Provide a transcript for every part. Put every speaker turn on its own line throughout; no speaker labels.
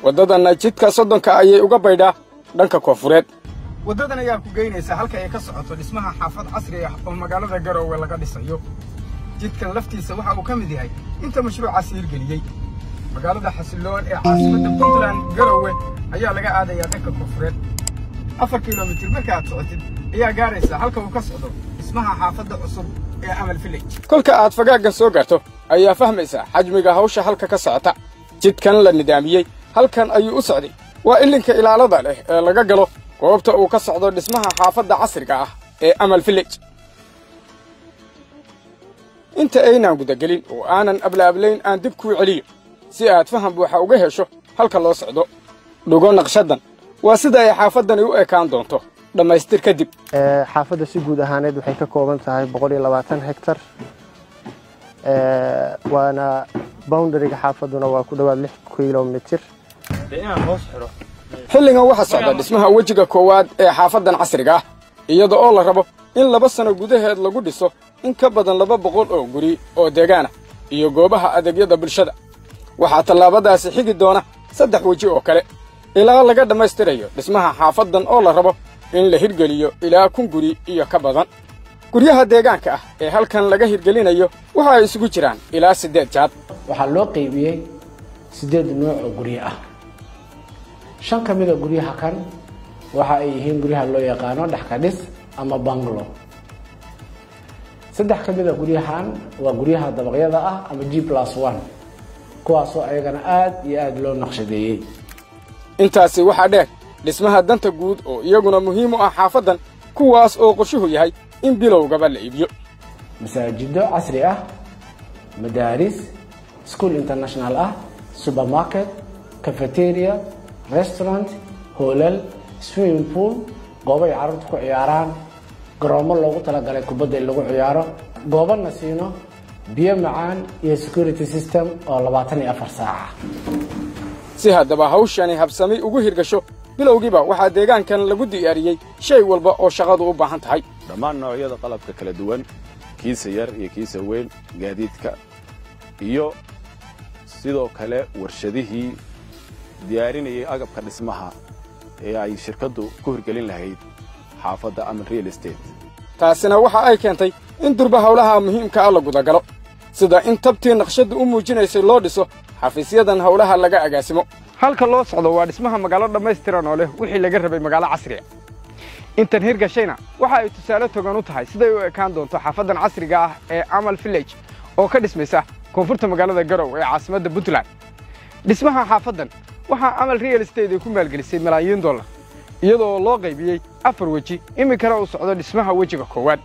waddadanna jidka soddonka ayay uga baydhaa dhanka koonfureed
waddadan ayaa ku geynaysa halka ay ka socoto dhismaha xaafad casri ah oo magaalada garoowe laga dhisayo jidkan laftiisa waxa uu ka mid yahay inta mashruucaasi hirgeliyey magaalada xasilloon ee caasimadda puntland garoowe ayaa laga aadayaa dhanka koonfureed afar kilomitir markaaad socotid ayaa gaaraysa halka uu ka socdo dhismaha xaafadda cusub ee amal village
kolka aad fagaaggan soo gaarto ayaa fahmaysaa xajmiga hawsha halka ka socota jidkan la nidaamiyey halkan ayuu u socday waa ilinka ilaalada leh ee laga galo goobta uu ka socdo dhismaha xaafadda casriga ah ee amal village inta aynaan gudagelin oo aanan ablaablayn aan dib kuu celiyo si aad faham buuxa uga hesho halka loo socdo dhugo naqshaddan waa sida ay xaafaddani u ekaan doonto dhammaystir kadib
xaafadda si guud ahaaneed waxay ka kooban tahay boqol iyo labaatan hektar waana boundariga xaafadduna waa ku dhowaad lix kilomitir
xilligan waxaa socda dhismaha wejiga koowaad ee xaafaddan casriga ah iyada oo la rabo in laba sanno gudaheed lagu dhiso in ka badan laba boqol oo guri oo deegaana iyo goobaha adeegyada bulshada waxaa tallaabadaasi xigi doona saddex weji oo kale ilaa laga dhammaystirayo dhismaha xaafaddan oo la rabo in la hirgeliyo ilaa kun guri iyo ka badan guryaha deegaanka ah ee halkan laga hirgelinayo waxa ay isugu jiraan ilaa siddeed jaad
waxaa loo qaybiyey siddeed nuuc oo guryo ah shan ka mida guryaha kan waxa ay yihiin guryaha loo yaqaano dhexka dhis ama banglo saddex ka mida guryahan waa guryaha dabaqyada ah ama g plus one kuwaasoo ayagana aad iyo aad loo naqshadeeyey
intaasi waxaa dheer dhismaha danta guud oo iyaguna muhiim u ah xaafaddan kuwaas oo qorshuhu yahay in bilowgaba la iibiyo
masaajido casri ah madaaris school international ah supermarket cafeteria restaurant hoolal swimming pool goobo ay carruurta ku ciyaaraan garoomo loogu talagalay kubadda in lagu ciyaaro goobo nasiino biyo macaan iyo security system oo labaatan iyo afar saaca
si haddaba hawshani habsami ugu hirgasho bilowgiiba waxaa deegaankan lagu diyaariyey shay walba oo shaqadu u baahan tahay
dhammaan noocyada qalabka kala duwan kiisa yar iyo kiisa weyn gaadiidka iyo sidoo kale warshadihii diyaarinayay agabka dhismaha ee ay shirkaddu ku hirgelin lahayd xaafadda ama real estate
taasina waxa ay keentay in durba howlaha muhiimka ah la gudagalo sida in tabtii naqshaddu u muujinaysay loo dhiso xafiisyadan howlaha laga agaasimo halka loo socdo waa dhismaha magaalo dhammaystiran oo leh wixii laga rabay magaalo casriga intan hirgashayna waxa ay tusaale togan u tahay siday u ekaan doonto xaafaddan casriga ah ee amal village oo ka dhismaysa koonfurta magaalada garow ee caasimadda puntland dhismaha xaafaddan waxaa amal real estate ay ku maalgelisay malaayiin dollar iyadoo loo qaybiyey afar weji iminkana uu socdo dhismaha wejiga koowaad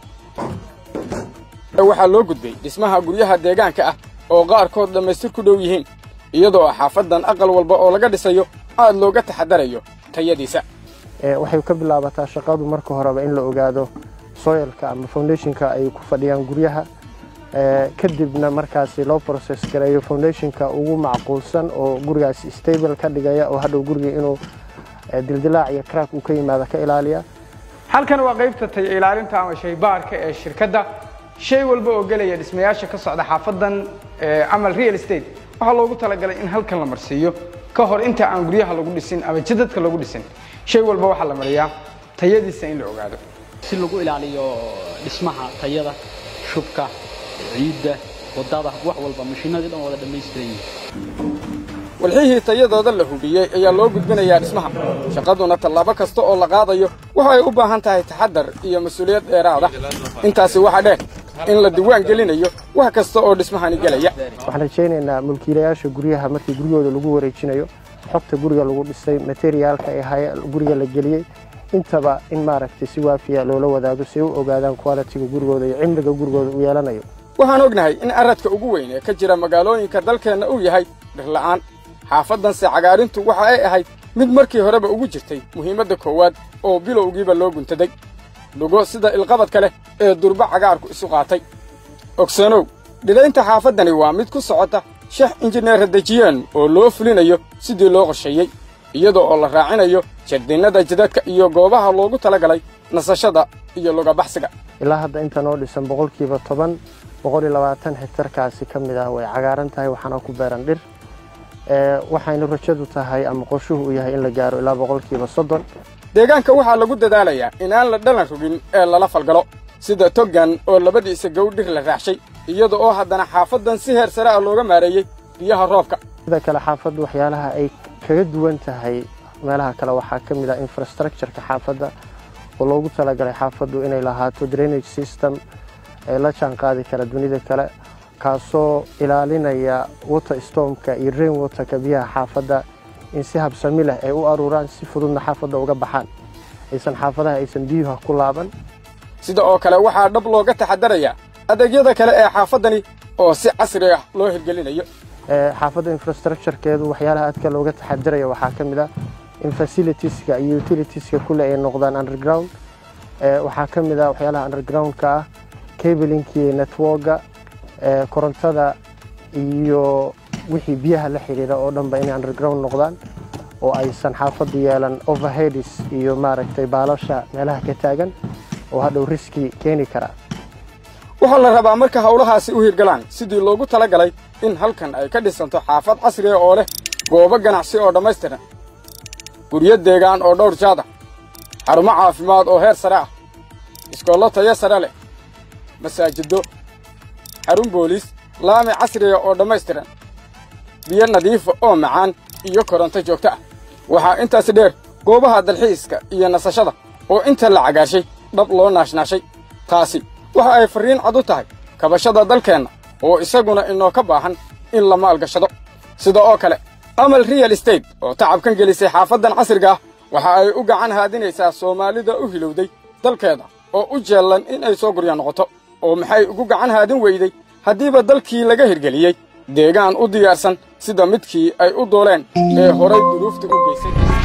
waxaa loo gudbay dhismaha guryaha deegaanka ah oo qaarkood dhammaystir ku dhow yihiin iyadoo xaafaddan aqal walba oo laga dhisayo aad looga taxadarayo tayadiisa
waxay ka bilaabataa shaqadu marka horeba in la ogaado soilka ama foundationka ay ku fadhiyaan guryaha kadibna markaasi loo process gareeyo foundationka ugu macquulsan oo gurigaasi stable ka dhigaya oo hadhow guriga inuu dildilaac iyo crack uu ka yimaada ka ilaaliya
halkan waa qaybta tay ilaalinta ama shaybaarka ee shirkadda shay walba oo gelaya dhismayaasha ka socda xaafaddan amal real estate waxaa loogu talagalay in halkan la marsiiyo ka hor inta aan guryaha lagu dhisin ama jidadka lagu dhisin shay walba waxaa la mariyaa tayadiisa in la ogaado
si lagu ilaaliyo dhismaha tayada shubka ciidda wadada wax walba mashiinadii dhan wada dhammaystiran yihiin
walxihii tayadooda la hubiyey ayaa loo gudbinayaa dhismaha shaqaduna tallaabo kasta oo la qaadayo waxa ay u baahan tahay taxaddar iyo mas-uuliyad dheeraada intaasi waxaa dheer in la diwaan gelinayo wax kasta oo dhismahani gelaya
waxaan rajaynaynaa mulkiilayaasha guryaha markii guryahooda lagu wareejinayo xogta guriga lagu dhisay materiaalka ee guriga la geliyey intaba in maaragtay si waafiya loola wadaago si ay u ogaadaan qualitiga gurigooda iyo cimriga gurigooda uu yeelanayo
waxaan ognahay in aradka ugu weyn ee ka jira magaalooyinka dalkeenna uu yahay dhirla'aan xaafaddanse cagaarintu waxa ay ahayd mid markii horeba ugu jirtay muhiimadda koowaad oo bilowgiiba loo guntaday dhugo sida ilqabadka leh ee durba cagaarku isu qaatay ogsanow dhidaynta xaafaddani waa mid ku socota shax injineer dejiyeen oo loo fulinayo sidii loo qorsheeyey iyada oo la raacinayo jardinnada jidadka iyo goobaha loogu talagalay nasashada iyo lugabaxsiga
ilaa hadda inta noo dhisan boqolkiiba toban boqol iyo labaatan hektarkaasi ka mid ah way cagaaran tahay waxaana ku beeran dhir waxayna rajadu tahay ama qorshuhu uu yahay in la gaaro ilaa boqolkiiba soddon
deegaanka waxaa lagu dadaalayaa inaan la dhalan rogin ee lala falgalo sida toggan oo labadiisa gawdhir la raaxshay iyada oo haddana xaafaddan si heer sare ah looga maareeyey biyaha roobka
sida kale xaafaddu waxyaalaha ay kaga duwan tahay meelaha kale waxaa ka mid ah infrastructureka xaafadda oo loogu talagalay xaafaddu inay lahaato drainage system ee la jaan qaadi kara dunida kale kaasoo ilaalinaya water stormka iyo rain waterka biyaha xaafadda in si habsami leh ay u aruuraan si fududna xaafadda uga baxaan aysan xaafadaha aysan biyuha ku laaban
sida oo kale waxaa dhab looga taxadarayaa adeegyada kale ee xaafaddani oo si casri ah loo hirgelinayo
xaafadda infrastructurekeedu waxyaalaha aadka looga taxadaraya waxaa ka mid ah in facilitieska iyo utilitieska kule ay noqdaan underground waxaa ka mid ah waxyaalaha undergroundka ah cablinki networka korontada iyo wixii biyaha la xidhiira oo dhanba inay underground noqdaan oo aysan xaafaddu yeelan overheadis iyo maaragtay baalasha meelaha ka taagan oo hadhow riski keeni kara
waxaa la rabaa marka howlahaasi u hirgalaan sidii loogu tala galay in halkan ay ka dhisanto xaafad casriga oo leh goobo ganacsi oo dhammaystiran guryo deegaan oo dhowr jaada xarumo caafimaad oo heer sare ah iskoollo tayo sare leh masaajiddo xarun booliis laami casriga oo dhammaystiran biyo nadiifa oo macaan iyo koronto joogto ah waxaa intaasi dheer goobaha dalxiiska iyo nasashada oo inta la cagaashay dhab loo naashnaashay taasi waxa ay farriin cad u tahay kabashada dalkeenna oo isaguna inoo ka baahan in la maalgashado sida oo kale amal real estate oo tacabkan gelisay xaafaddan casriga ah waxa ay u gacan haadinaysaa soomaalida u hilowday dalkeeda oo u jeellan in ay soo gurya noqoto oo maxay ugu gacan haadin weyday haddiiba dalkii laga hirgeliyey deegaan u diyaarsan sida midkii ay u dooleen ee horay duruufta u geysay